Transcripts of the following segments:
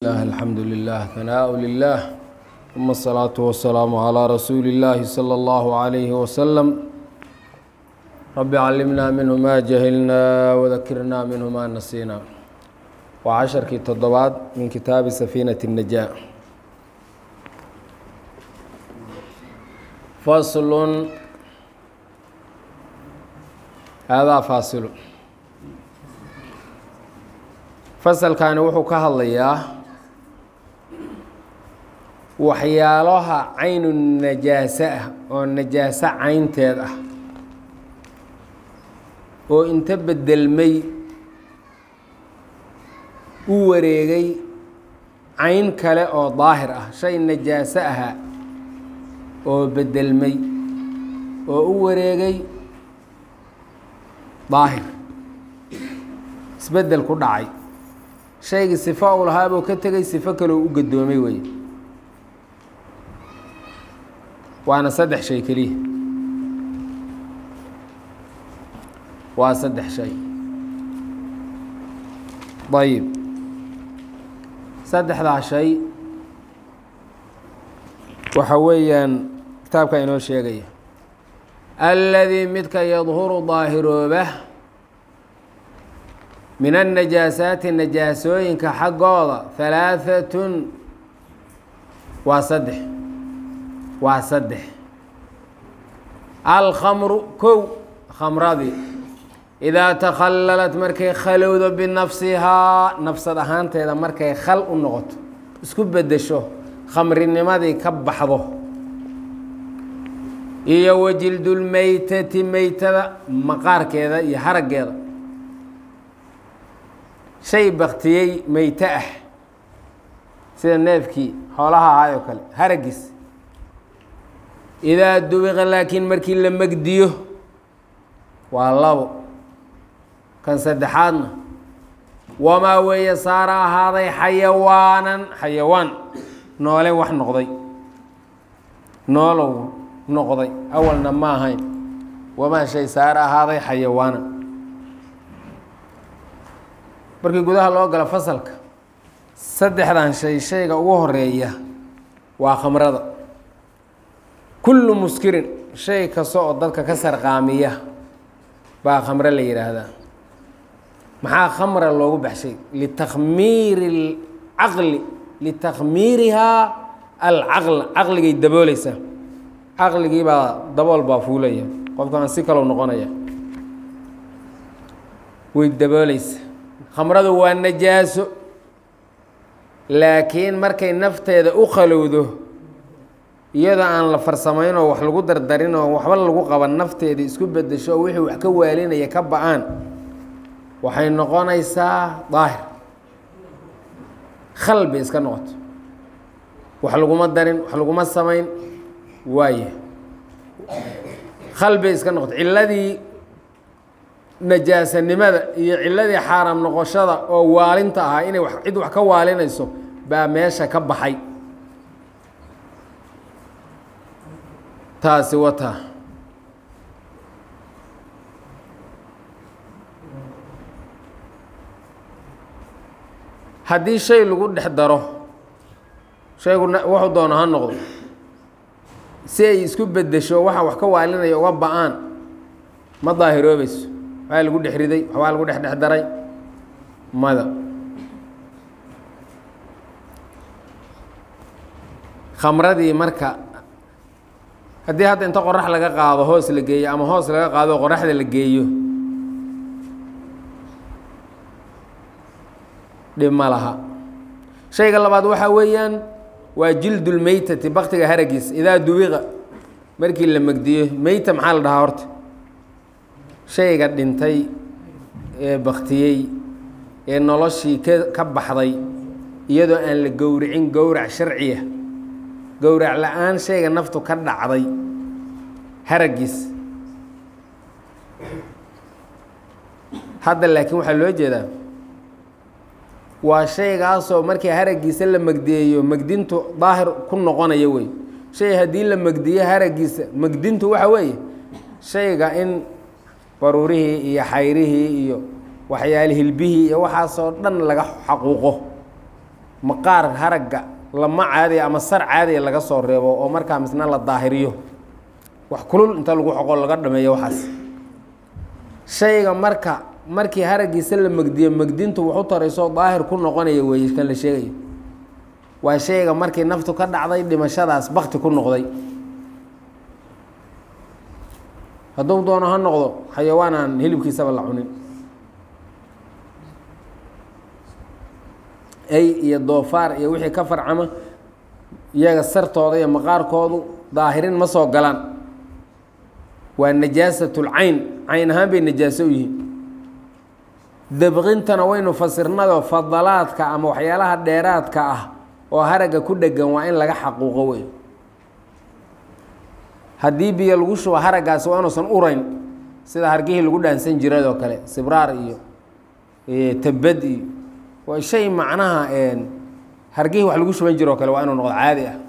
الله الحمد لله ثناء لله ثم الصلاة والسلام على رسول الله صلى الله عليه وسلم رب علمنا منه ما جهلنا وذكرنا منه ما نسينا وعشركii toddobaad min kitaabi سفينة النجاة فصل هذا فاصل fasalkani wuxuu ka hadlayaa waxyaalaha caynu najaaso ah oo najaaso caynteed ah oo inta bedelmay u wareegay cayn kale oo daahir ah shay najaaso ahaa oo bedelmay oo u wareegay daahir isbedel ku dhacay shaygii sifo u lahaabuu ka tegay sifo kaleo u gadoomay wey waana saddex shay keliya waa saddex shay ayib saddexdaa shay waxa weeyaan kitaabka inoo sheegaya alladii midka yadhuru daahirooba min annajaasaati najaasooyinka xaggooda halaahatun waa saddex waa saddex alkhamru kow khamradii idaa takhallalat markay khalowdo binafsihaa nafsad ahaanteeda markay khal u noqoto isku beddesho khamrinimadii ka baxdo iyo wajildulmeytati meytada maqaarkeeda iyo haraggeeda shay baktiyey meyte ah sida neefkii xoolaha ahaay oo kale haragiis idaa dubiqa laakiin markii la megdiyo waa labo kan saddexaadna wamaa weeye saara ahaaday xayawaanan xayawaan noole wax noqday noolow noqday awalna ma ahayn wamaa shay saara ahaaday xayawaana markii gudaha loo galo fasalka saddexdan shay shayga ugu horeeya waa khamrada kullu muskirin shay kasta oo dadka ka sarqaamiya baa khamre la yidhaahdaa maxaa khamra loogu baxshay litakhmiiri alcaqli litakhmiirihaa alcaqla caqligay dabooleysaa caqligii baa dabool baa fuulaya qofkaan si kalow noqonaya way dabooleysa khamradu waa najaaso laakiin markay nafteeda u khalowdo iyadoo aan la farsamayn oo wax lagu dardarin oo waxba lagu qaban nafteeda isku bedesho oo wixii wax ka waalinaya ka ba-aan waxay noqonaysaa daahir khal bay iska noqoto wax laguma darin wax laguma samayn waaya khal bay iska noqoto cilladii najaasanimada iyo ciladii xaaraam noqoshada oo waalinta ahaa inay cid wax ka waalinayso baa meesha ka baxay taasi wataa haddii shay lagu dhex daro shaygu wuxuu doono ha noqdo si ay isku bedesho waxa wax ka waalinaya uga ba-aan ma daahiroobayso waxaa lagu dhex riday waxbaa lagu dhex dhex daray mada khamradii marka haddii hadda inta qorax laga qaado hoos la geeyo ama hoos laga qaado qoraxda la geeyo dhib ma laha shayga labaad waxaa weeyaan waa jildulmeytati baktiga haragiis idaa duwiqa markii la megdiyo meyta maxaa la dhahaa horta shayga dhintay ee baktiyey ee noloshii ka ka baxday iyadoo aan la gowricin gowrac sharciya gowrac la-aan shayga naftu ka dhacday haragiis hadda laakiin waxaa loo jeedaa waa shaygaasoo markii haragiisa la megdiyeeyo megdintu daahir ku noqonaya wey shay haddii la megdiyo haragiisa megdintu waxa weeye shayga in baruurihii iyo xayrihii iyo waxyaale hilbihii iyo waxaasoo dhan laga xaquuqo maqaar haragga lama caadiya ama sar caadiya laga soo reebo oo markaa misna la daahiriyo wax kulul inta lagu xoqo laga dhameeyo waxaas shayga marka markii haraggiisa la megdiyo megdintu waxu tarayso daahir ku noqonaya weeye kan la sheegayo waa shayga markii naftu ka dhacday dhimashadaas bakti ku noqday hadduu doono ha noqdo xayawaan aan hilibkiisaba la cunin ay iyo doofaar iyo wixii ka farcama iyaga sartooda iyo maqaarkoodu daahirin ma soo galaan waa najaasatul cayn cayn ahaan bay najaaso u yihiin dabqintana waynu fasirnado fadalaadka ama waxyaalaha dheeraadka ah oo haragga ku dhegan waa in laga xaquuqo wey haddii biyo lagu shubo haraggaasi waa inuusan urayn sida hargihii lagu dhaansan jiradoo kale sibraar iyo tabad iyo waa shay macnaha hargihii wax lagu shuban jiroo kale waa inuu noqdo caadi ah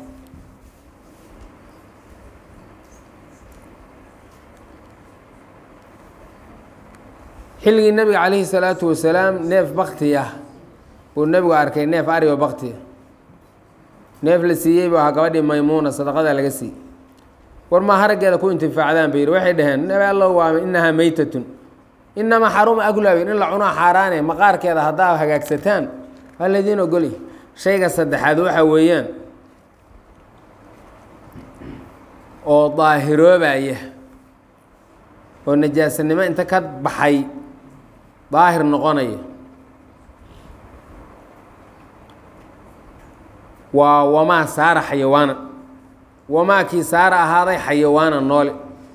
xilligii nebiga calayhi salaatu wasalaam neef bakti ah uu nebigu arkay neef arioo bakti ah neef la siiyey bu ahaa gabadhii maymuuna sadaqada laga siiyey war maa haraggeeda ku intifaacdaan bay yidhi waxay dhaheen nabi allow waa inahaa meytatun inamaa xaruma aglaabin in la cunaa xaaraane maqaarkeeda haddaa hagaagsataan waa laydiin ogolya shayga saddexaad waxa weeyaan oo daahiroobaya oo najaasanimo inta ka baxay daahir noqonaya waa wamaa saara xayawaana wamaakii saara ahaaday xayawaana noole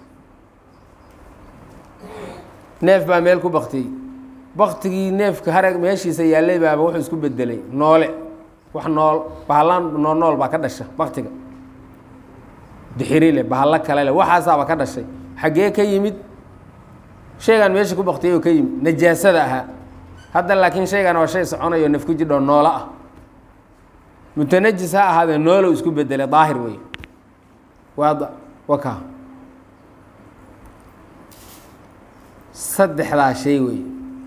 neef baa meel ku baktiyey baktigii neefka harag meeshiisa yaallay baaba wuxuu isku bedelay noole wax nool bahallaan nool nool baa ka dhasha baktiga dixiri leh bahallo kale leh waxaasaaba ka dhashay xaggee ka yimid shaygaan meesha ku baktiyay oo ka yimid najaasada ahaa hadda laakiin shaygan waa shay soconayo naf ku jidho noolo ah mutanajis ha ahaadee noolow isku bedelay daahir wey waa waka saddexdaa shay wey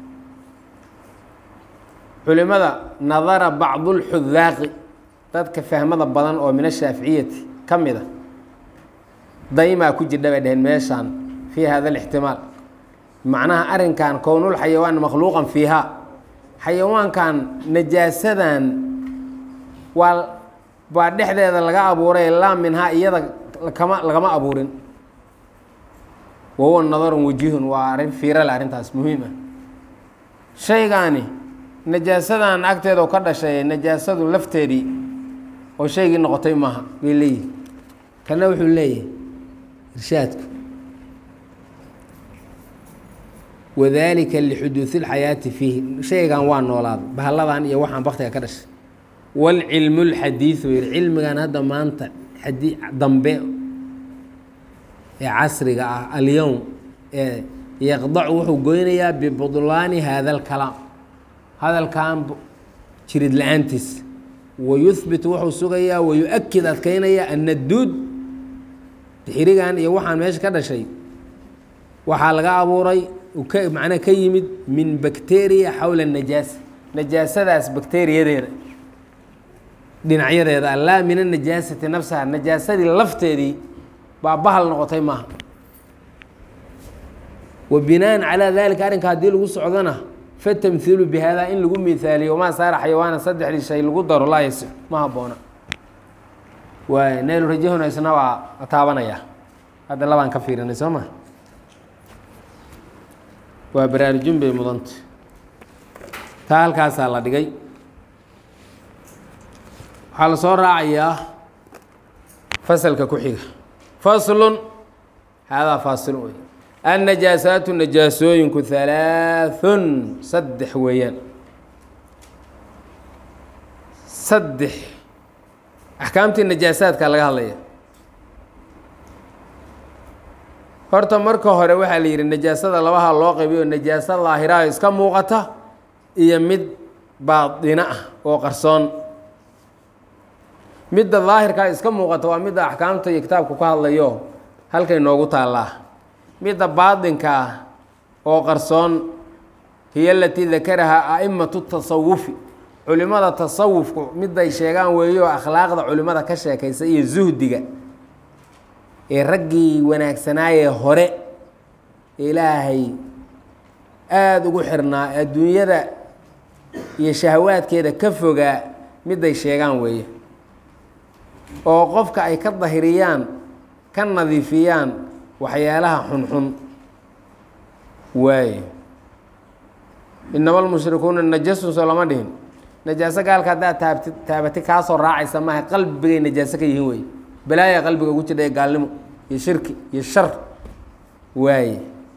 culimada nadara bacdulxudaaqi dadka fahmada badan oo min ashaaficiyati ka mid a daymaa ku jidha bay dhaheen meeshaan fii hada alixtimaal macnaha arrinkan kownul xayawaan makhluuqan fiihaa xayawaankan najaasadan waa baa dhexdeeda laga abuuray laa minhaa iyada kama lagama abuurin wahuwa nadarun wajihun waa arrin fiirale arrintaas muhiim ah shaygaani najaasadan agteeda ka dhashay najaasadu lafteedii oo shaygii noqotay maaha bay leeyihi kana wuxuu leeyahay irshaadku wadaalika lixuduudi اlxayaati fiihi shaygan waa noolaaday bahalladan iyo waxaan baktiga ka dhashay wاlcilmu اlxadiiثu yidhi cilmigan hadda maanta xadi dambe ee casriga ah alyowm ee yaqdacu wuxuu goynayaa bibudlaani hada اlkalaam hadalkan jirid la-aantiis wayuhbit wuxuu sugayaa wayu-akid adkeynaya ana duud dixirigan iyo waxaan meesha ka dhashay waxaa laga abuuray ka macnaa ka yimid min bakteriya xawla najaasa najaasadaas bakteriyadeeda dhinacyadeeda laa min anajaasati nafsaha najaasadii lafteedii baa bahal noqotay maaha wa binaan calaa dalika arrinka haddii lagu socdona fatamhiilu bi hada in lagu mihaaliyo wamaa saara xayawaana saddexdii shay lagu daro laa yasix ma haboona waay naylu rajahuna isna waa taabanaya hadda labaan ka fiirinay soo ma waa baraarujin bay mudanta taa halkaasaa la dhigay waxaa la soo raacayaa fasalka ku xiga faslun haadaa faasil wey annajaasaatu najaasooyinku halaaثun saddex weeyaan saddex axkaamtii najaasaadka laga hadlaya horta marka hore waxaa la yidhi najaasada labaha loo qaybiyo najaaso daahiraha iska muuqata iyo mid baadina ah oo qarsoon midda daahirkaa iska muuqata waa midda axkaamta iyo kitaabku ka hadlayo halkay noogu taallaa midda baadinka ah oo qarsoon hiyo alatii dakarahaa a'imatu tasawufi culimada tasawufku miday sheegaan weeyo akhlaaqda culimada ka sheekaysa iyo zuhdiga ee raggii wanaagsanaayee hore ilaahay aada ugu xirnaa adduunyada iyo shahawaadkeeda ka fogaa miday sheegaan weeye oo qofka ay ka dahiriyaan ka nadiifiyaan waxyaalaha xunxun waaye inama almushrikuuna najasun soo lama dhihin najaaso gaalka haddaad taabti taabati kaasoo raacaysa maaha qalbigay najaaso ka yihiin wey balaaya qalbiga ugu jidha ee gaalnimo iyo shirki iyo shar waaye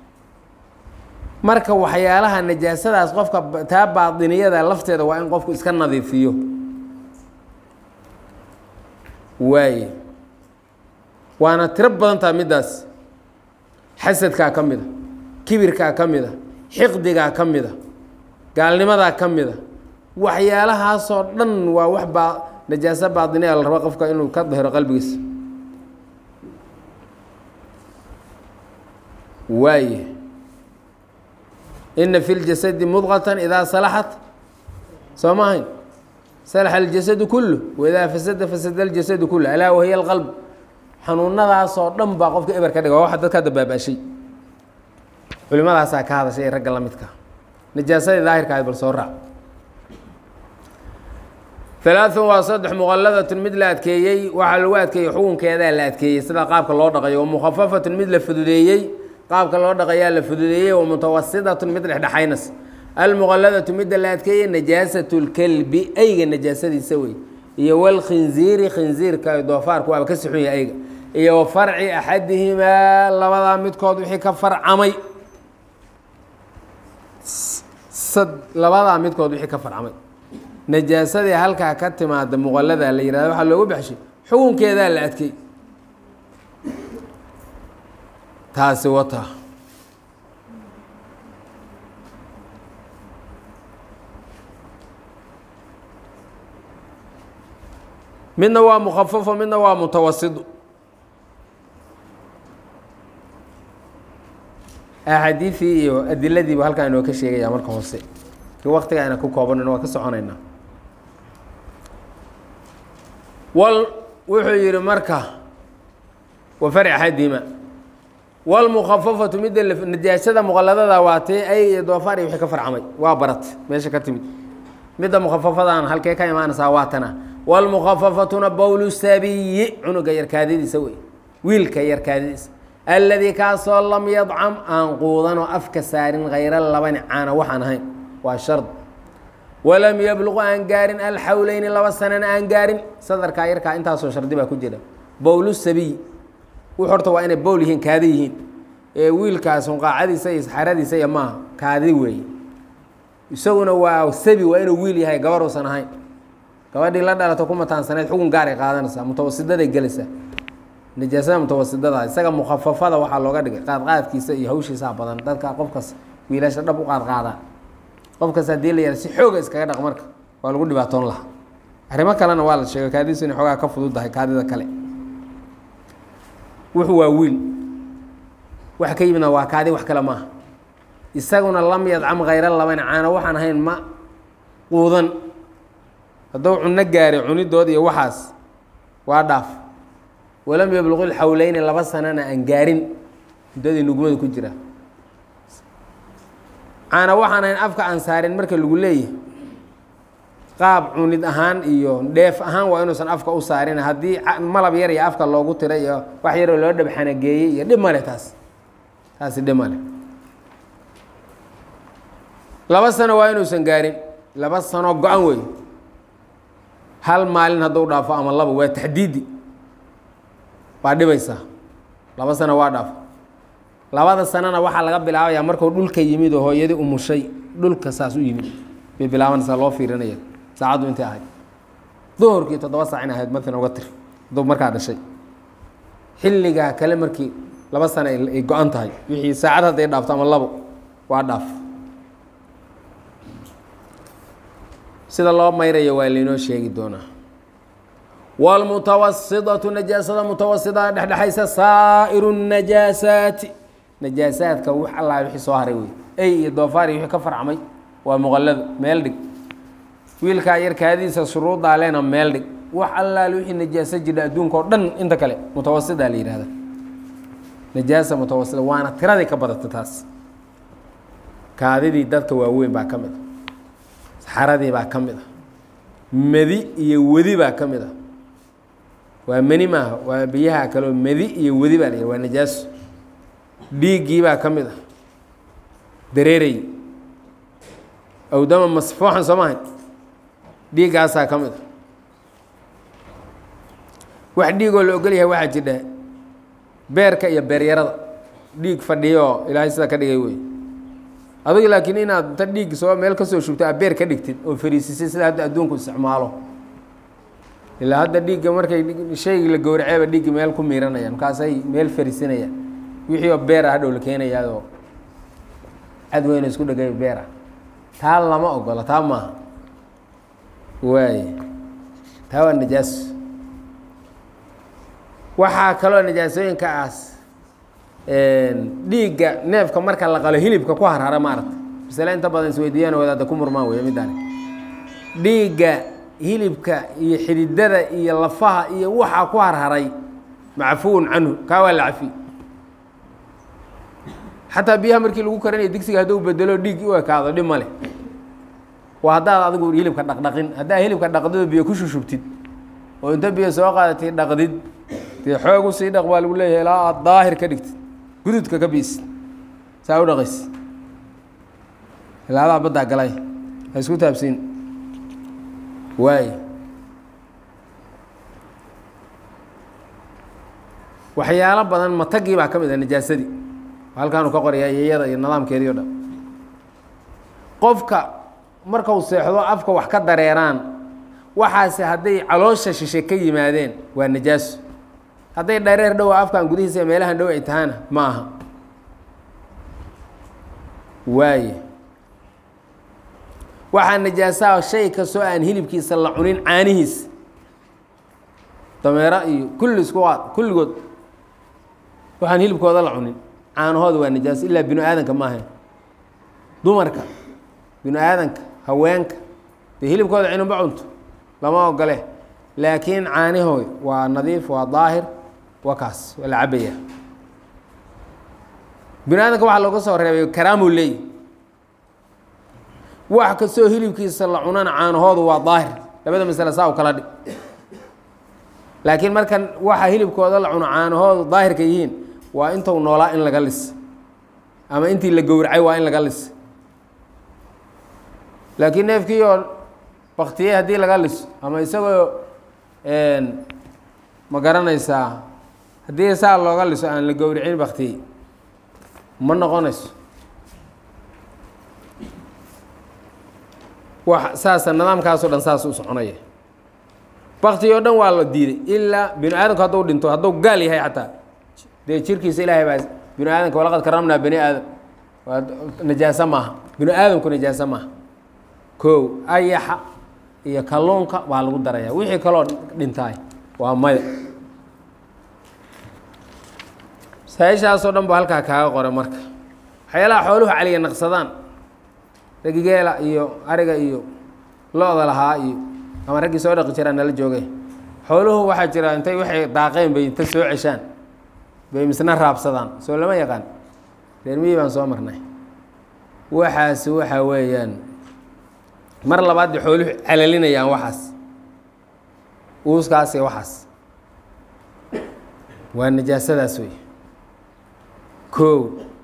marka waxyaalaha najaasadaas qofka taa baatiniyada lafteeda waa in qofku iska nadiifiyo waaye waana tiro badan taha middaas xasadkaa ka mid a kibirkaa ka mid a xiqdigaa ka mid a gaalnimadaa ka mid a waxyaalahaasoo dhan waa wax baa najaaso baatiniya la rabo qofka inuu ka dahiro qalbigiisa waaye ina fi ljasadi mudqatan idaa salaxat soo ma ahayn salaxa aljasadu kullu waidaa fasada fasada aljasadu kullu alaa wahiya alqalb xanuunadaasoo dhan baa qofka eber ka dhiga waa waxa dadka hadda baabaashay culimadaasaa ka hadashay ee ragga la midka najaasadii daahirka ahayd bal soo raac halaaثun waa saddex muqalladatun mid la adkeeyey waxaa lagu adkeeyey xukunkeedaa la adkeeyey sida qaabka loo dhaqayo wa mukhafafatun mid la fududeeyey qaabka loo dhaqayaa la fududeeyey wa mutawasidatun mid dhexdhexaynas almuqalladatu midda la adkeeyey najaasatu lkelbi eyga najaasadiisa wey iyo walkhinziiri khinziirka doofaarku waaba ka sixun yahay eyga iyo wa farci axadihimaa labadaa midkood wixii ka farcamay labadaa midkood wixii ka farcamay najaasadii halkaa ka timaada muqallada la yihahdo waxaa loogu baxshay xukunkeedaa la adkey taasi wata midna waa mukhafafo midna waa mutawasidu axaadiidii iyo adiladiibu halkaa inoo ka sheegaya marka hoose ki waktiga ayna ku koobanin waa ka soconaynaa wal wuxuu yihi marka wa farci axadihima wlmukafafatu midda najaasada muqaladada waa tee ay iyo doofaar iyo wixii ka farcamay waa barat meesha ka timid midda mukhafafadan halkee ka imaanaysaa waa tana wlmukhafafatuna bowlu sabiyi cunuga yarkaadadiisa wey wiilka yarkaadadiisa alladii kaasoo lam yadcam aan quudanoo afka saarin hayra labani caana waxaan ahayn waa shard walam yabluqu aan gaarin alxawleyni laba sanana aan gaarin sadarkaa yarkaa intaasoo shardi baa ku jira bowlu sabiy wux horta waa inay bowl yihiin kaadi yihiin ee wiilkaas unqaacadiisa iyo saxaradiisa iyo maaha kaadi weeye isaguna waa sabi waa inuu wiil yahay gabar uusan ahayn gabadhii la dhalato ku mataansanayd xukun gaaray qaadanaysaa mutawasidaday gelaysaa najaasada mutawasidada isaga mukhafafada waxaa looga dhigay qaadqaadkiisa iyo hawshiisaa badan dadka qofkas wiilasha dhab u qaadqaadaa qofkas haddii la yara si xooga iskaga dhaq marka waa lagu dhibaatoon lahaa arrimo kalena waa la sheegay kaadidiisu inay xoogaa ka fududdahay kaadida kale wuxuu waa wiil wax ka yimidna waa kaadi wax kale maaha isaguna lam yadcam khayra laban caano waxaan ahayn ma quudan hadduu cunno gaaray cunidood iyo waxaas waa dhaaf walam yabluqi lxawleyni laba sanana aan gaarin muddadii nugmada ku jira caana waxaan ahayn afka aan saarin marka lagu leeyahay qaab cunid ahaan iyo dheef ahaan waa inuusan afka u saarin haddii malab yar iyo afka loogu tiray iyo wax yaroo loo dhabxanageeyey iyo dhib male taas taasi dhib male laba sano waa inuusan gaarin laba sano go-an wey hal maalin hadduu dhaafo ama laba waa taxdiidi waa dhibaysaa laba sano waa dhaafo labada sanona waxaa laga bilaabayaa markuu dhulka yimid oo hooyadii umushay dhulka saas u yimid bay bilaabanaysaa loo fiirinaya saacaddu intay ahayd duhurkii toddoba saac in ahayd markan uga tir hadduu markaa dhashay xilligaa kale markii laba sano ay go-an tahay wixii saacad hadday dhaafto ama labo waa dhaaf sida loo mayrayo waa lainoo sheegi doonaa wاlmutawasidatu najaasada mutawasidaa dhexdhexaysa saa'iru الnajaasaati najaasaadka wax allaa wixii soo haray wey ey iyo doofaar iyo wixii ka farcmay waa muqallado meel dhig wiilkaa yar kaadiisa shuruuddaa leena meel dhig wax allaale wixii najaaso jidha adduunka oo dhan inta kale mutawasidaa la yihahda najaasa mutawasida waana tiradii ka badata taas kaadidii dadka waaweyn baa ka mid a saxaradii baa ka mid a medi iyo wedi baa ka mid a waa meni maaha waa biyaha kaleo medi iyo wedi baa la yihah waa najaaso dhiiggii baa ka mid a dareeray awdama masfuuxan soo maahay dhiiggaasaa ka mid a wax dhiigoo la ogol yahay waxaa jidha beerka iyo beeryarada dhiig fadhiyo ilaahay sidaa ka dhigay wey adigu laakiin inaad inta dhiig soo meel kasoo shubto aad beer ka dhigtid oo fariisisay sida hadda adduunku isticmaalo ilaa hadda dhiigga markay shaygii la gowraceeba dhiiggi meel ku miiranayaan markaasay meel fariisinayaan wixii oo beer ah hadhow la keenayaadoo cad weyna isku dhegay beer ah taa lama ogola taa maaha waay taa waa najaaso waxaa kaloo najaasooyinka aas dhiigga neefka marka la qalo hilibka ku harhara maaragta masale inta badan isweydiiyaan wadaada ku murmaan wey middaani dhiigga hilibka iyo xididada iyo lafaha iyo waxaa ku harharay macfuun canhu kaa waa la cafi xataa biyaha markii lagu karinayo digsiga hadduu bedelo dhiig u ekaado dhib ma leh waa haddaad adigu hilibka dhaqdhaqin haddaa hilibka dhaqdido biyo ku shushubtid oo inta biyo soo qaadatay dhaqdid dee xoog usii dhaq baa lagu leeyahay ilaa aada daahir ka dhigtid gududka ka biisid saa u dhaqays ilaadaa baddaa galay ha isku taabsiin waay waxyaalo badan matagii baa ka mid ah najaasadii halkaanu ka qoraya iyada iyo nidaamkeedii o dhan qofka markau seexdo afka wax ka dareeraan waxaase hadday caloosha shishe ka yimaadeen waa najaaso hadday dhareer dhowa afkan gudihiisa ee meelahan dhow ay tahana ma aha waaye waxaa najaasaa shay kastoo aan hilibkiisa la cunin caanihiisa dameero iyo kulli isku qaad kulligood waxaan hilibkooda la cunin caanahooda waa najaaso ilaa binu aadanka maaha dumarka binu aadanka haweenka dee hilibkooda cinunba cunto lama ogole laakiin caanihooy waa nadiif waa daahir waa kaas waa la cabaya binu aadanka waxaa looga soo reebay karaamuu leey wax kastoo hilibkiisa la cunana caanahoodu waa daahir labada masale saa u kala dhig laakiin markan waxa hilibkooda la cuno caanahoodu daahirka yihiin waa intuu noolaa in laga lis ama intii la gowracay waa in laga lis laakiin neefkii oo baktiyey haddii laga liso ama isagoo ma garanaysaa haddii saa looga liso aan la gowricin baktiyey ma noqonayso wax saasa nidaamkaasoo dhan saas u soconaya bakti oo dhan waa la diiday ilaa binu aadamku hadduu dhinto hadduu gaal yahay xataa dee jirkiisa ilaahay baa binu aadamka walaqad karamnaa bani aadam waa najaaso maaha binu aadamku najaaso maaha kow ayaxa iyo kalluunka baa lagu daraya wixii kaloo dhintaay waa maya masaa-ishaasoo dhan ba halkaa kaaga qora marka waxyaalaha xooluhu caliya naqsadaan ragigeela iyo ariga iyo lo-da lahaa iyo ama raggii soo dhaqi jiraan nala joogay xooluhu waxaa jira intay waxay daaqeen bay inta soo ceshaan bay misna raabsadaan soo lama yaqaan reer miyi baan soo marnay waxaasi waxa weeyaan mar labaad bay xooluhu calalinayaan waxaas uuskaas iyo waxaas waa najaasadaas wey kow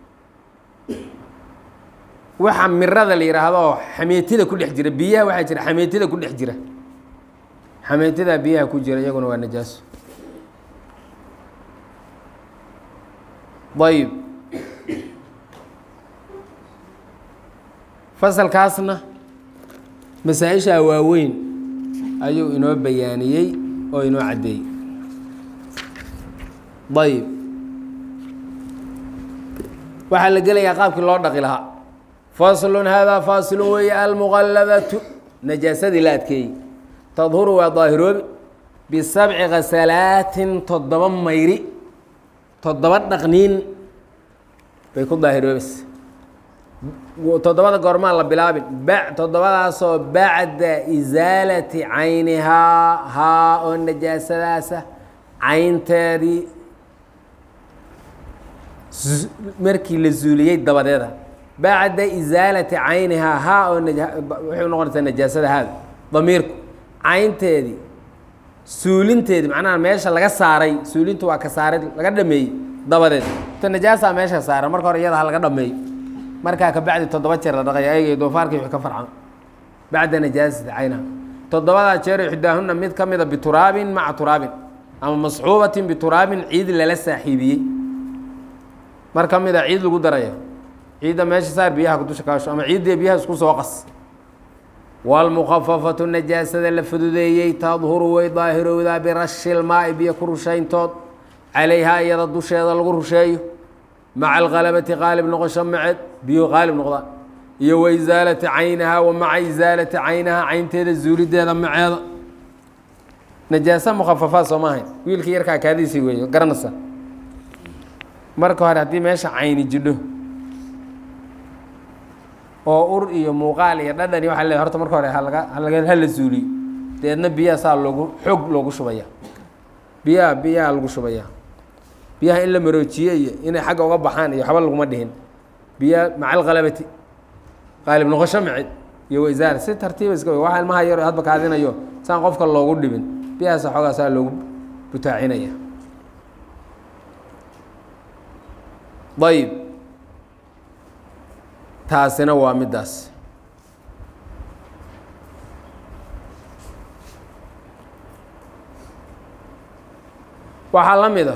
waxa mirada la yidhaahdo xameetida ku dhex jira biyaha waxaa jira xameetida ku dhex jira xameetidaa biyaha ku jira iyaguna waa najaaso ayib fasalkaasna masaa-ishaa waaweyn ayuu inoo bayaaniyey oo inoo caddeeyey ayib waxaa la gelayaa qaabkii loo dhaqi lahaa faslun haadaa faasilun weeye almuqalladatu najaasadii la adkeeyey tadhuru waa daahiroobi bisabci khasalaatin toddoba mayri toddoba dhaqniin bay ku daahiroobaysa toddobada goormaan la bilaabin ba toddobadaasoo bacda isaalati caynihaa haa oo najaasadaasa caynteedii markii la zuuliyey dabadeeda bacda isaalati caynihaa haa oo waxay noqonaysaa najaasada haada damiirku caynteedii suulinteedii macnaha meesha laga saaray suulintu waa ka saarid laga dhameeyey dabadeed ta najaasaa meesha saaran marka hore iyada ha laga dhameeyo markaa ka bacdi toddoba jeer la dhaqaya ayga doofaarkii wixii ka farcan bacda najaasati caynaha toddobadaa jeer ixdaahunna mid ka mida bituraabin maca turaabin ama masxuubatin bituraabin ciid lala saaxiibiyey mar ka mida ciid lagu darayo ciidda meesha saar biyaha dusha kaasho ama ciiddii biyaha isku soo qas wاlmukafafatu najaasada la fududeeyey tadhuru way daahirowdaa birashi lmaai biyo ku rushayntood calayhaa iyada dusheeda lagu rusheeyo maca alkalabati qaalib noqosho maceed biyo qaalib noqdaan iyo wa isaalati caynahaa wa maca isaalati caynahaa caynteeda zuulideeda maceeda najaasa mukhafafaad soo maahayn wiilkii yarkaa kaadiisii weeyo garanaysa marka hore haddii meesha cayni jidho oo ur iyo muuqaal iyo dhadhan iyo waxa le horta marka hore halaga halaga hala zuuliyo deedna biyaha saa loogu xoog loogu shubaya biyaha biyaha lagu shubaya biyaha in la maroojiye iyo inay xagga uga baxaan iyo waxba laguma dhihin biyaha maca alkalabati qaalib noqosho macid iyo waisaar si tartiiba iska waxa ilmaha yar hadba kaadinayo saan qofka loogu dhibin biyahaasa xoogaa saa loogu butaacinaya ayib taasina waa middaas waxaa la mid a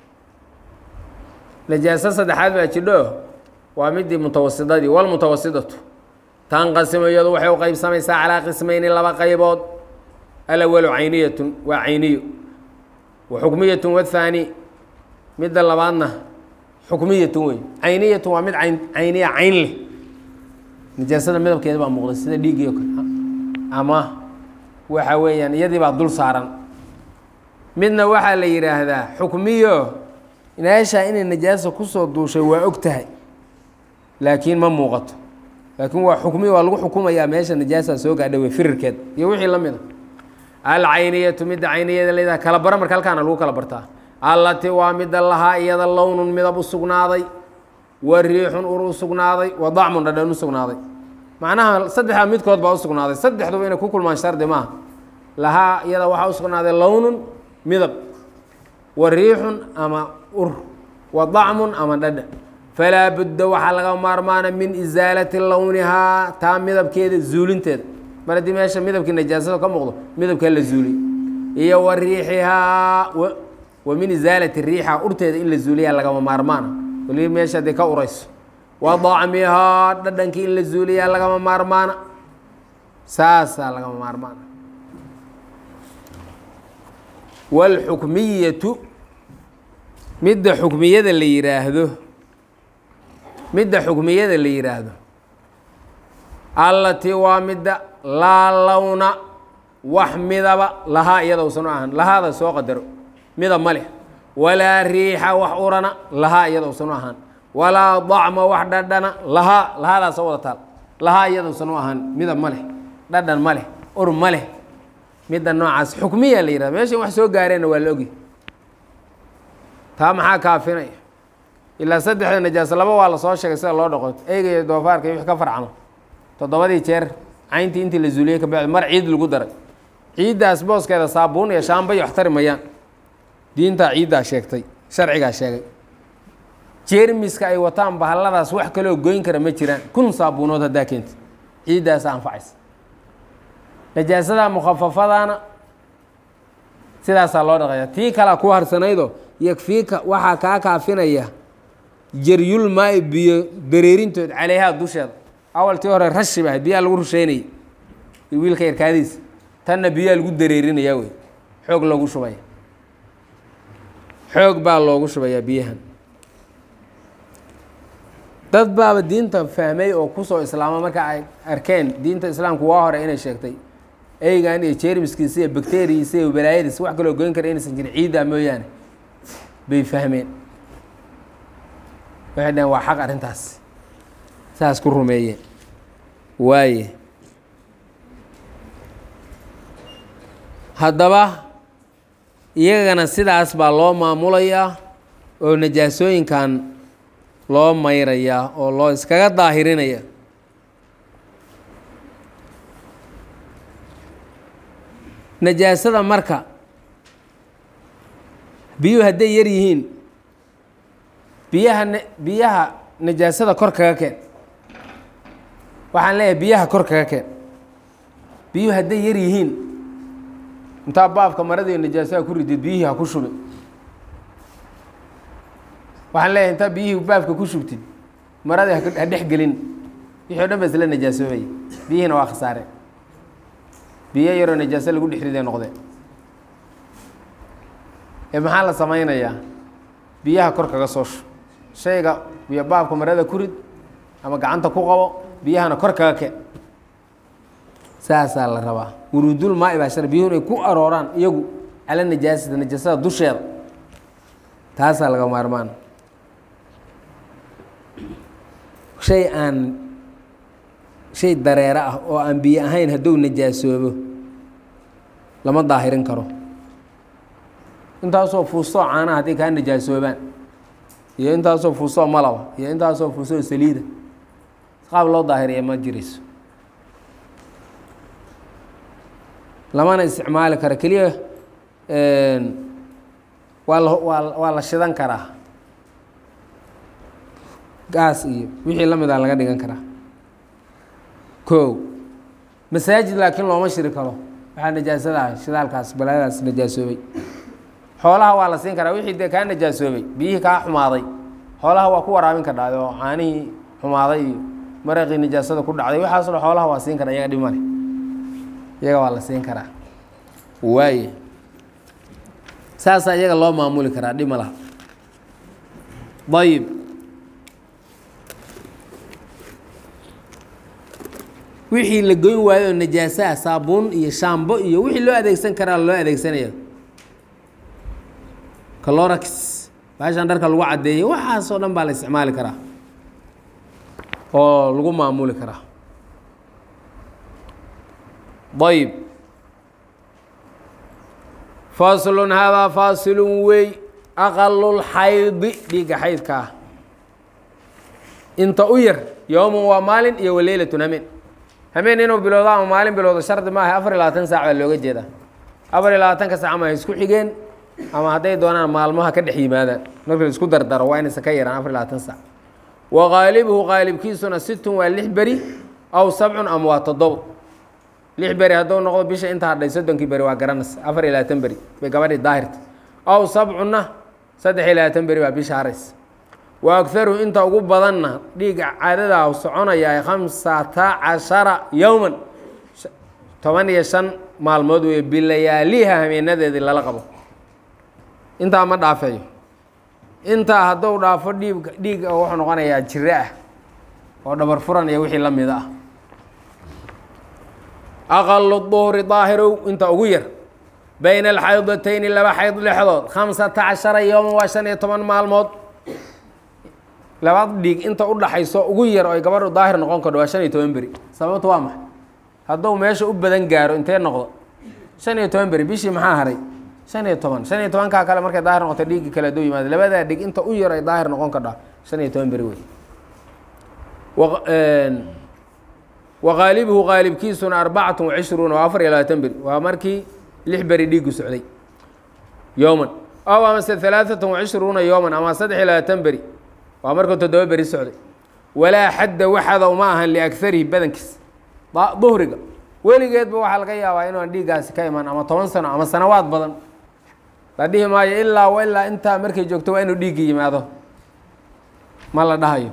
najaaso saddexaad baa jidho waa midii mutawasidadii walmutawasidatu tanqasimu iyadu waxay u qeybsamaysaa calaa qismayni laba qaybood alawalu cayniyatun waa cayniyo wa xukmiyatun wathaani midda labaadna xukmiyatun wey cayniyatun waa mid ayn cayniya cayn leh najaasada midabkeeda baa muuqday sida dhiiggii o kale ama waxa weeyaan iyadii baa dul saaran midna waxaa la yidhaahdaa xukmiyo meeshaa inay najaasa kusoo duushay waa og tahay laakiin ma muuqato laakiin waa xukmiyo waa lagu xukumayaa meesha najaasaa soo gaadha wey firirkeed iyo wixii la mid a alcayniyatu midda cayniyada layidhaha kala bara marka halkaana lagu kala bartaa allati waa midda lahaa iyada lownun midab u sugnaaday wa riixun ur u sugnaaday wa dacmun dhadhan u sugnaaday macnaha saddexdaa midkood baa u sugnaaday saddexduba inay ku kulmaan shardi maaha lahaa iyada waxaa u sugnaaday lownun midab wa riixun ama ur wa dacmun ama dhadhan falaa budda waxaa laga maarmaana min isaalati lownihaa taa midabkeeda zuulinteeda mar haddii meesha midabkii najaasada ka muuqdo midabkaa la zuuliy iyo wa riixihaa wa min isaalati riixa urteeda in la zuuliyaa lagama maarmaana waliba meesha haddii ka urayso wa dacmihaa dhadhankii in la zuuliyaa lagama maarmaana saasaa lagama maarmaana wاlxukmiyatu midda xukmiyada la yidhaahdo midda xukmiyada la yidhaahdo allatii waa midda laa lowna wax midaba lahaa iyada usan u ahan lahaada soo qadaro midab ma leh walaa riixa wax urana lahaa iyada usan u ahaan walaa dacma wax dhadhana lahaa lahaadaasa wada taal lahaa iyada usan u ahaan midab ma leh dhadhan ma leh ur ma leh midda noocaas xukmiya la yihahda meeshan wax soo gaareenna waa la ogy taa maxaa kaafinaya ilaa saddexda najaasa laba waa lasoo sheegay sida loo dhaqo eyga iyo doofaarka iyo wix ka farcamo toddobadii jeer cayntii intii la zuuliyey ka bacdi mar ciid lagu daray ciiddaas booskeeda saabuun iyo shaambay wax tari mayaan diintaa ciiddaa sheegtay sharcigaa sheegay jeermiska ay wataan bahalladaas wax kaloo goyn kara ma jiraan kun saabuunood haddaa keenta ciiddaasa anfacaysa najaasada mukhafafadana sidaasaa loo dhaqaya tii kalea ku harsanaydo yakfiika waxaa kaa kaafinaya jaryul maai biyo dareerintood caleyhaa dusheeda awal tii hore rashi ba ahayd biyaa lagu rusheynaya iyo wiilka yarkaadiisa tanna biyaa lagu dareerinaya wey xoog loogu shubaya xoog baa loogu shubayaa biyahan dad baaba diinta fahmay oo kusoo islaama marka ay arkeen diinta islaamku waa hore inay sheegtay eygan iyo jermiskiisa iyo bacteriisa iyo balaayadiisa wax kaloo goyn kara inaysan jirin ciiddaa mooyaane bay fahmeen waxay dhaheen waa xaq arrintaas saas ku rumeeye waaye haddaba iyagana sidaas baa loo maamulayaa oo najaasooyinkan loo mayrayaa oo loo iskaga daahirinaya najaasada marka biyuhu hadday yar yihiin biyaha n biyaha najaasada kor kaga keen waxaan leeyahay biyaha kor kaga keen biyuhu hadday yar yihiin intaa baabka maradiiyo najaasaha ku ridid biyihii ha ku shubi waxaan leeyahay intaa biyihii baabka ku shubtid maradii ha dhex gelin wixii o dhan ba isla najaasoobaya biyihiina waa khasaare biyo yaroo najaaso lagu dhex riday noqdeen ee maxaa la samaynayaa biyaha kor kaga soo shu shayga biyo baabka marada ku rid ama gacanta ku qabo biyahana kor kaga keen saasaa la rabaa wuruudul maai baa shar biyuhu inay ku arooraan iyagu cala najaasata najaasada dusheeda taasaa laga maarmaan shay aan shay dareero ah oo aan biyo ahayn hadduu najaasoobo lama daahirin karo intaasoo fuustoo caanaha hadday kaa najaasoobaan iyo intaasoo fuustoo malaba iyo intaasoo fuustoo saliida qaab loo daahiriya ma jirayso lamana isticmaali karo keliya waa la waa waa la shidan karaa gaas iyo wixii la mid a laga dhigan karaa ko masaajid laakiin looma shiri karo waxaa najaasada ah shidaalkaas balaadaas najaasoobay xoolaha waa la siin karaa wixii dee kaa najaasoobay biyihii kaa xumaaday xoolaha waa ku waraabin kardhaa oo caanihii xumaaday iyo maraqii najaasada ku dhacday waxaaso dhan xoolaha waa siin karaa iyaga dhib male iyaga waa la siin karaa waaye saasaa iyaga loo maamuli karaa dhib ma laha ayib wixii la goyn waayo oo najaasaha saabuun iyo shaambo iyo wixii loo adeegsan karaa loo adeegsanaya calorax baashaan dharka lagu caddeeyey waxaasoo dhan baa la isticmaali karaa oo lagu maamuli karaa ayb faslun haadaa faasilun wey aqalulxaydi dhiigga xaydka ah inta u yar yowman waa maalin iyo waleylatun hameen hameen inuu bilowdo ama maalin bilowdo shardi maaha afar iyo labaatan saac baa looga jeedaa afar iyo labaatanka saac ama isku xigeen ama hadday doonaan maalmaha ka dhex yimaadaan marka la isku dardaro waa inaysan ka yaraan afar iyo labaatan saac wa qaalibuhu qaalibkiisuna situn waa lix beri aw sabcun ama waa toddobo lix beri hadduu noqdo bisha inta hadhay soddonkii beri waa garanaysa afar iyo labaatan beri bay gabadhii daahirta aw sabcunna saddex iyo labaatan beri baa bisha haraysa wa agaruhu inta ugu badanna dhiiga caadadaa soconayaa khamsata cashara yowman toban iyo shan maalmood weeye bilayaaliha hameenadeedii lala qabo intaa ma dhaafeeyo intaa hadduu dhaafo dhiig dhiiga wuxuu noqonayaa jiro ah oo dhabar furan iyo wixii la mid ah aqalu duhri daahirow inta ugu yar bayna alxaydatayni laba xayd dhexdood khamsata cashara yowman waa shan iyo toban maalmood labaad dhiig inta u dhaxayso ugu yar oo ay gabadhu daahir noqon kardho waa shan iyo toban beri sababtu waa maxay hadduu meesha u badan gaaro intee noqdo shan iyo toban beri bishii maxaa haray shan iyo toban shan iyo tobankaa kale markay daahir noqoto dhiiggii kale hadduu yimaado labadaa dhig inta u yar ay daahir noqon kardhaa shan iyo toban beri wey wa qaalibuhu qaalibkiisuna arbacatun wacishruuna waa afar iyo labaatan beri waa markii lix beri dhiiggu socday yowman ow amase halaaثatan wacishruuna yowman ama saddex iyo labaatan beri waa markuu toddoba beri socday walaa xadda waxada uma ahan liagarihi badankiis duhriga weligeedba waxaa laga yaabaa inuan dhiiggaasi ka iman ama toban sano ama sanawaad badan la dhihi maayo ilaa wa ilaa intaa markay joogto waa inuu dhiiggi yimaado ma la dhahayo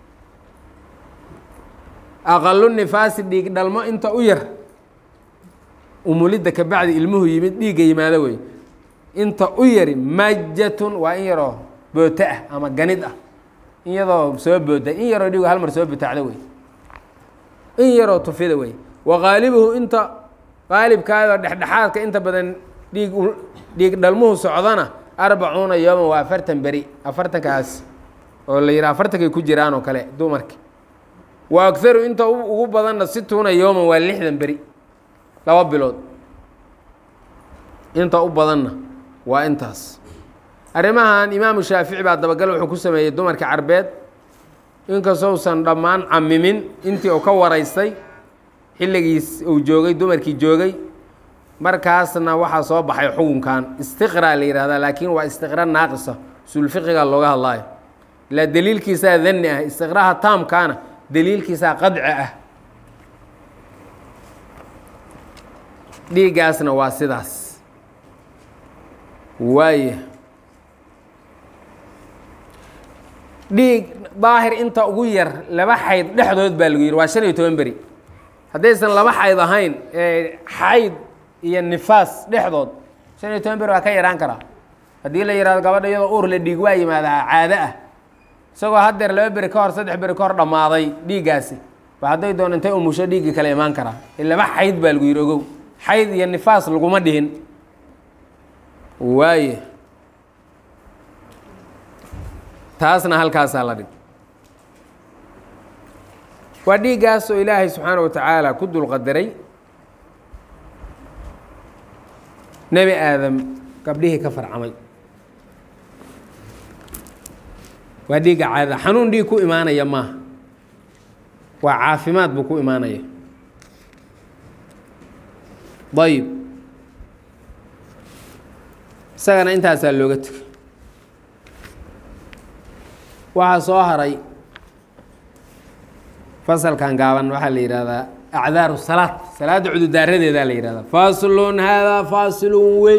aqalu nifaasi dhiig dhalmo inta u yar umulidda ka bacdi ilmuhu yimid dhiigga yimaado wey inta u yari majatun waa in yaroo booto ah ama ganid ah in yadoo soo booda in yaroo dhiigu hal mar soo butaacdo wey in yaroo tufida wey wa qaalibuhu inta qaalibkaadoo dhexdhexaadka inta badan dhiig dhiig dhalmuhu socdana arbacuuna yooman waa afartan beri afartankaas oo la yidhaha afartankay ku jiraan oo kale dumarka wa agaru inta ugu badanna situuna yooman waa lixdan beri laba bilood inta u badanna waa intaas arrimahan imaamu shaafici baa dabagal wuxuu ku sameeyey dumarka carbeed inkastousan dhammaan camimin intii uu ka waraystay xilligiis uu joogay dumarkii joogay markaasna waxaa soo baxay xukunkan istiqraa la yihahdaa laakiin waa istiqra naaqisa usulfiqiga looga hadlaayo ilaa daliilkiisaa danni ah istiqraha taamkaana daliilkiisaa qadci ah dhiiggaasna waa sidaas waaya dhiig daahir inta ugu yar laba xayd dhexdood baa lagu yidhi waa shan iyo toban beri haddaysan laba xayd ahayn ee xayd iyo nifaas dhexdood shan iyo toban beri waa ka yaraan karaa haddii la yihahdo gabadha iyadoo uur la dhiig waa yimaadaa caado ah isagoo haddeer laba beri ka hor saddex beri ka hor dhammaaday dhiiggaasi ba hadday doon intay umusho dhiiggii kale imaan karaa laba xayd baa lagu yidhi ogow xayd iyo nifaas laguma dhihin waaye taasna halkaasaa la dhig waa dhiiggaasoo ilaahay subxaana wa tacaala ku dulqadaray nebi aadam gabdhihii ka farcamay waa dhiigga caadada xanuun dhiig ku imaanaya maaha waa caafimaad buu ku imaanaya ayib isagana intaasaa looga tegay waxaa soo haray fasalkan gaaban waxaa la yihahdaa acdaaru salaad salaadda cududaaradeedaa la yihahdaa faslun haadaa faasilun wey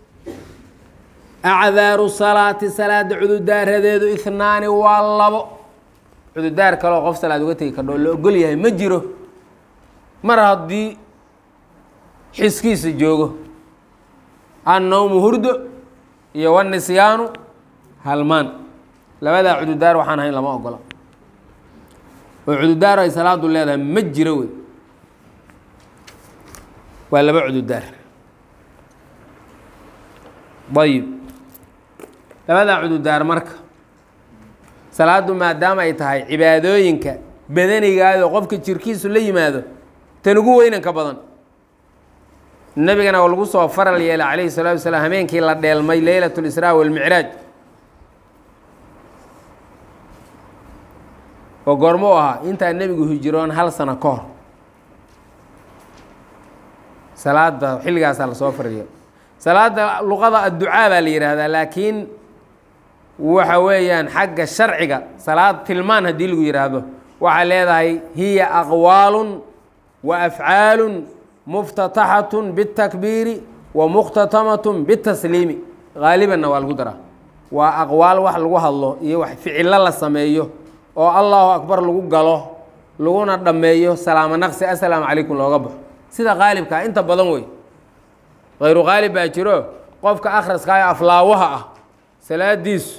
acdaaru salaati salaada cududaaradeedu ihnaani waa labo cududaar kaleo qof salaad uga tegi kardho la ogol yahay ma jiro mar haddii xiskiisa joogo annowmu hurdo iyo wanisyaanu halmaan labadaa cududaar waxaan ahayn lama ogola oo cududaar ay salaadu leedahay ma jiro wey waa laba cududaar ayib labadaa cududaar marka salaaddu maadaama ay tahay cibaadooyinka badanigaado qofka jirkiisu la yimaado tan ugu weynanka badan nebigana oo lagu soo faral yeelay calayhi salaatu wasalaam hameenkii la dheelmay leylat lisraa walmicraaj oo goormo u ahaa intaa nebigu hijiroon hal sano ka hor salaada xilligaasaa lasoo fariyo salaada luqada adducaa baa la yidhaahdaa laakiin waxa weeyaan xagga sharciga salaad tilmaan haddii lagu yidhaahdo waxay leedahay hiya aqwaalun wa afcaalun muftataxatun biاtakbiiri wa mukhtatamatun bitasliimi haalibanna waa lagu daraa waa aqwaal wax lagu hadlo iyo wax ficilo la sameeyo oo allahu akbar lagu galo laguna dhammeeyo salaamo naqsi assalaamu calaykum looga baxo sida qaalibkaa inta badan wey hayru qaalib baa jiro qofka akhraskaayo aflaawaha ah salaadiisu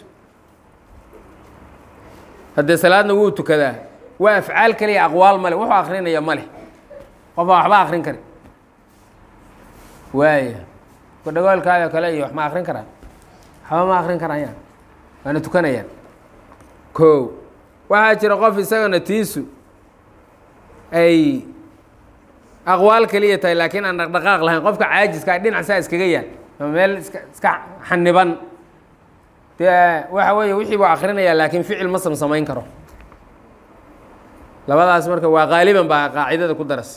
haddee salaadna wuu tukadaa waa afcaal kaliya aqwaal male wuxuu akrinaya ma leh qofaa waxba akrin kari waaya kudhagoolkaado kale iyo wax ma akrin karaan waxba ma akrin karayaan waana tukanayaan ko waxaa jira qof isagana tiisu ay aqwaal keliya tahay laakiin aan dhaqdhaqaaq lahayn qofka caajiska a dhinac saa iskaga yaal ama meel iska iska xaniban dee waxa weeye wixii buu akrinayaa laakiin ficil ma samsamayn karo labadaas marka waa qaaliban baa qaacidada ku daras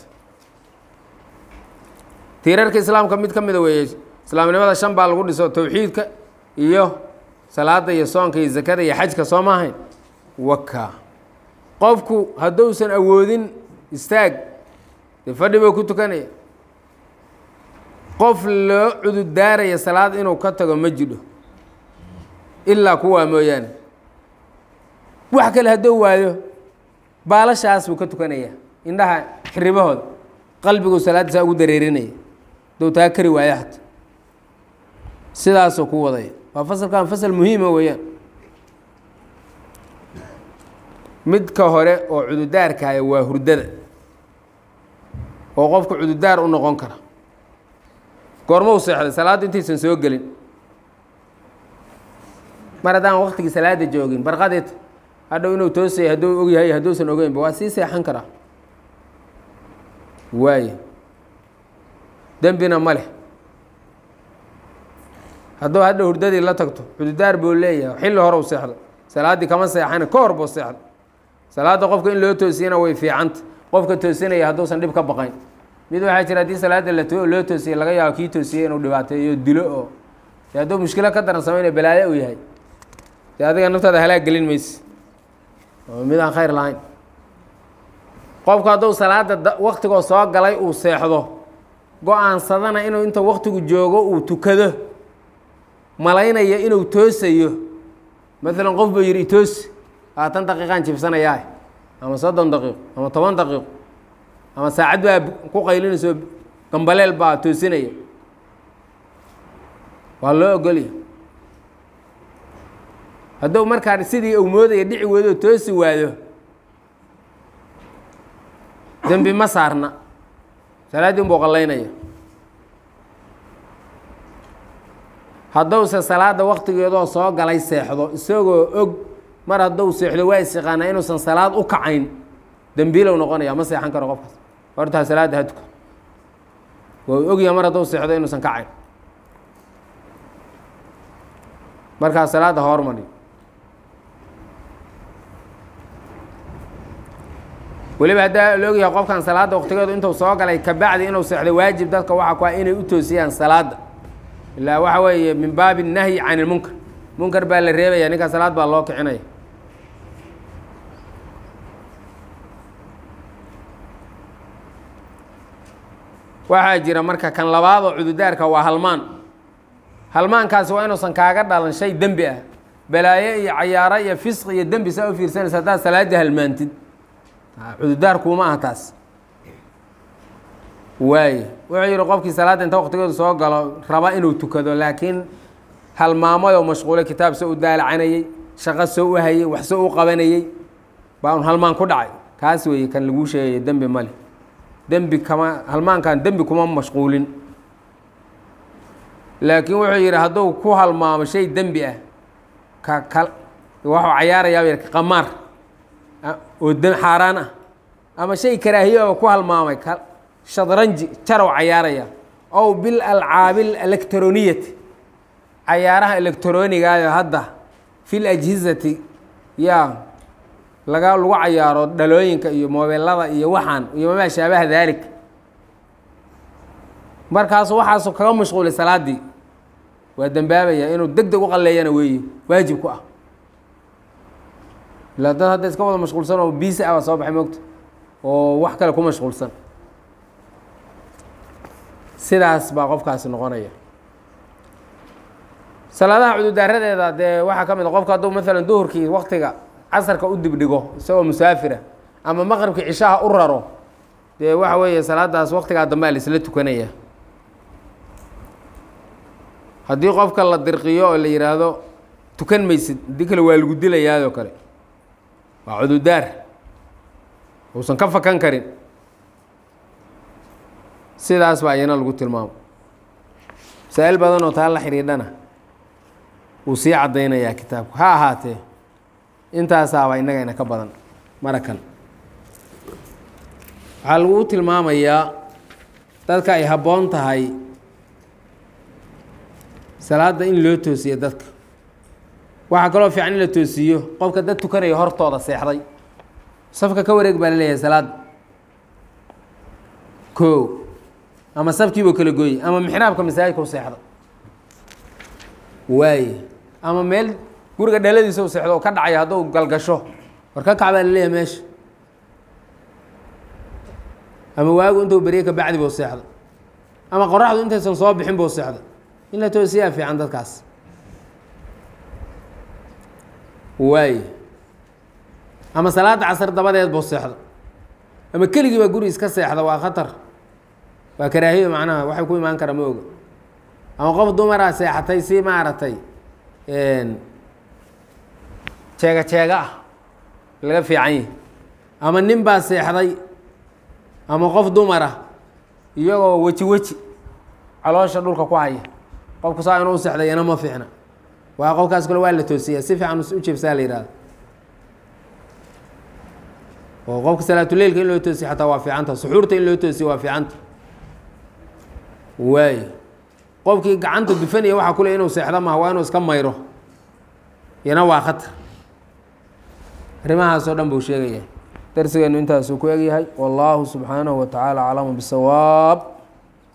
tiirarka islaamka mid ka mida weeye islaamnimada shan baa lagu dhiso towxiidka iyo salaada iyo soonka iyo zakada iyo xajka soo maahayn waka qofku hadduusan awoodin istaag dee fadhi buu ku tukanaya qof loo cududaaraya salaad inuu ka tago ma jidho ilaa kuwaa mooyaane wax kale hadduu waayo baalashaas buu ka tukanaya indhaha xiribahooda qalbigu salaaddiisaa ugu dareerinaya hadduu taa kari waayo hata sidaasuu ku wadaya waa fasalkan fasal muhiima weeyaan midka hore oo cududaarkaya waa hurdada oo qofka cududaar u noqon kara goorma u seexday salaaddu intaysan soo gelin mar haddaan waktigii salaada joogin barqadeed hadhow inuu toosaya hadduu og yahay hadduusan ogeynba waa sii seexan karaa waaye dembina ma leh hadduu hadha hurdadii la tagto cududaar buu leeyahay xilli hore u seexdo salaaddii kama seexana ka hor buu seexdo salaadda qofka in loo toosiyana way fiicanta qofka toosinaya hadduusan dhib ka baqayn mid waxaa jira haddii salaadda la loo toosiyey laga yaabo kii toosiyey inuu dhibaateeyo dilo oo dee hadduu mushkilo ka daran samaynayo balaayo uu yahay dee adiga naftaada halaag gelin mayse oo mid aan khayr lahayn qofku hadduu salaadda waktigoo soo galay uu seexdo go-aansadana inuu inta waktigu joogo uu tukado malaynaya inuu toosayo maalan qof buu yidhi itoosi labaatan daqiiqaan jibsanayaa ama soddon daqiiqo ama toban daqiiqo ama saacad baa ku qaylinayso gambaleel baa toosinaya waa loo ogolya hadduu markaa sidii uu moodaya dhici weydoo toosi waado dembi ma saarna salaaddii unbuu qallaynaya hadduuse salaadda waktigeedoo soo galay seexdo isagoo og mar hadduu seexdo waa isyaqaanaa inuusan salaad u kacayn dembiilow noqonaya ma seexan karo qofkaas hortaa salaadda ha tukan waa ogyaha mar hadduu seexdo inuusan kacayn markaa salaadda hormari weliba haddaa la ogyahay qofkan salaadda waktigeedu intuu soo galay kabacdi inuu seexdo waajib dadka waxaa ku ah inay u toosiyaan salaadda ilaa waxa weeye min baabi nahyi can ilmunkar munkar baa la reebaya ninkaa salaad baa loo kicinaya waxaa jira marka kan labaad oo cududaarka waa halmaan halmaankaasi waa inuusan kaaga dhalan shay dembi ah balaayo iyo cayaaro iyo fisqi iyo dembi saa u fiirsanaysa haddaad salaadii halmaantid cududaar kuuma aha taas waaye wuxuu yihi qofkii salaadda inta waktigeedu soo galo raba inuu tukado laakiin halmaamadoo mashquulay kitaab soo u daalacanayey shaqo soo u hayey wax soo u qabanayey baa un halmaan ku dhacay kaas weeye kan laguu sheegaya dembi male dembi kama halmaankan dembi kuma mashquulin laakiin wuxuu yidhi hadduu ku halmaamo shay dembi ah ka ka waxuu cayaarayaa yidhi qamaar oo d xaaraan ah ama shay karaahiyoba ku halmaamay ka shadranji jarow cayaaraya ow bil alcaabi electroniyati cayaaraha electronigayo hadda fil ajhizati yaa laga lagu cayaaro dhalooyinka iyo mobeelada iyo waxaan iyo mamaa shaabaha daalik markaasu waxaasu kaga mashquulay salaaddii waa dembaabaya inuu deg deg u qalleeyana weeye waajib ku ah ilaa dad hadda iska wada mashquulsan oo biisi ah baa soo baxay moogta oo wax kale ku mashquulsan sidaas baa qofkaasi noqonaya salaadaha cududaaradeeda dee waxaa ka mid a qofka hadduu maalan duhurkii waktiga casarka u dibdhigo isagoo musaafira ama maqribkii cishaha u raro dee waxa weeye salaadaas waktigaa dambe a laisla tukanaya haddii qofka la dirqiyo oo la yihaahdo tukan maysid haddii kale waa lagu dilayaadoo kale waa cududaar uusan ka fakan karin sidaas baa iyana lagu tilmaamo masaa-il badan oo taa la xidhiidhana wuu sii caddaynayaa kitaabku ha ahaatee intaasaaba innagayna ka badan marakan waxaa lagu tilmaamayaa dadka ay habboon tahay salaadda in loo toosiyo dadka waxaa kaloo fiican in la toosiiyo qofka dad tukanaya hortooda seexday safka ka wareeg baa la leeyahay salaadda ko ama safkiibuu kala gooyey ama mixraabka masaajidka u seexda waaye ama meel guriga dhaladiisa u seexdo oo ka dhacaya hadduu galgasho war ka kac baa la leeyahay meesha ama waagu intuu berye ka bacdi buu seexda ama qoraxdu intaysan soo bixin buu seexda in la toosiyaa fiican dadkaas waaye ama salaadda casar dabadeed buu seexda ama keligiiba guri iska seexda waa khatar waa karaahiyo macnaha waxay ku imaan kara ma oga ama qof dumaraa seexatay si maaragtay jeega jeega ah laga fiican yahi ama nin baa seexday ama qof dumara iyagoo weji weji caloosha dhulka ku haya qofku saa inuu seexday iyana ma fiicna waa qofkaas kale waa la toosiyaa si fiican u jebsaa la yihahdo oo qofka salaatuleilka in loo toosiyo xataa waa fiicanta suxuurta in loo toosiyo waa fiicanta waayo qofkii gacanta dufanaya waxaa kule inuu seexdo maha waa inuu iska mayro iyana waa khatar arrimahaasoo dhan buu sheegaya darsigeenu intaasuu ku egyahay wallaahu subxaanahu wa tacaala aclamu bisawaab